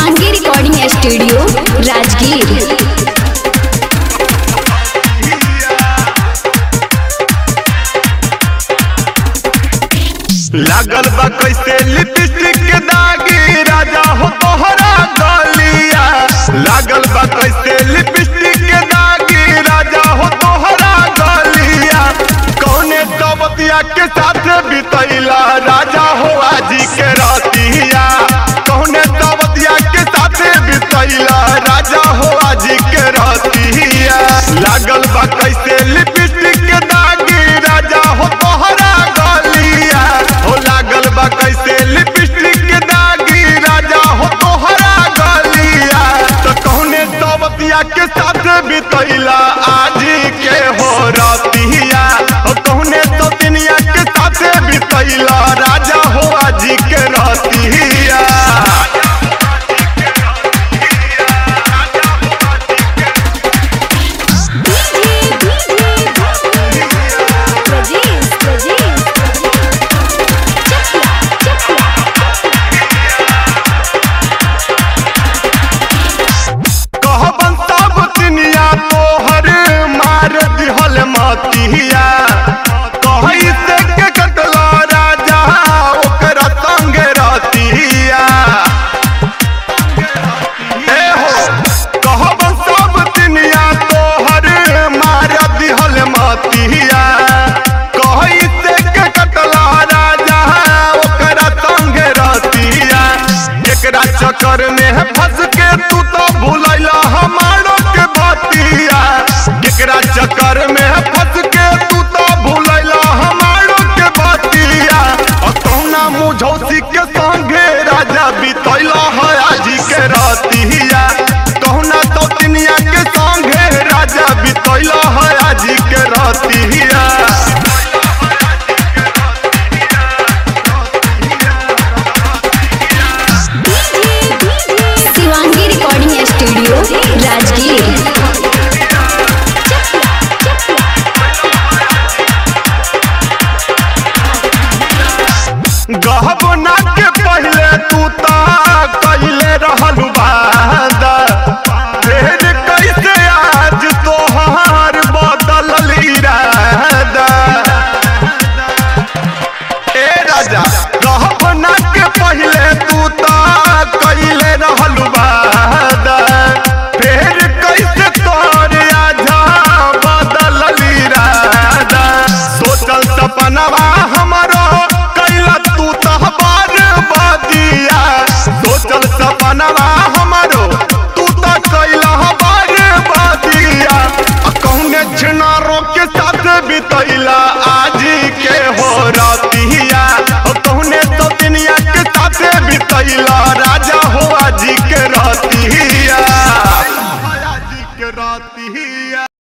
Shivangi recording studio Rajgir लागल बा कैसे लिपस्टिक के दागी राजा हो तोहरा गलिया लागल बा कैसे लिपस्टिक के दागी राजा हो तोहरा गलिया कौने दबतिया के साथ बितैला राजा हो आजी के रतिया कौने दबतिया के साथ बितैला राजा हो आजी के रतिया लागल बा कैसे लिपस्टिक के दागी राजा हो तोहरा गलिया हो लागल बा कैसे लिपस्टिक के दागी राजा हो तोहरा गलिया तो कौने दबतिया के साथ बितैला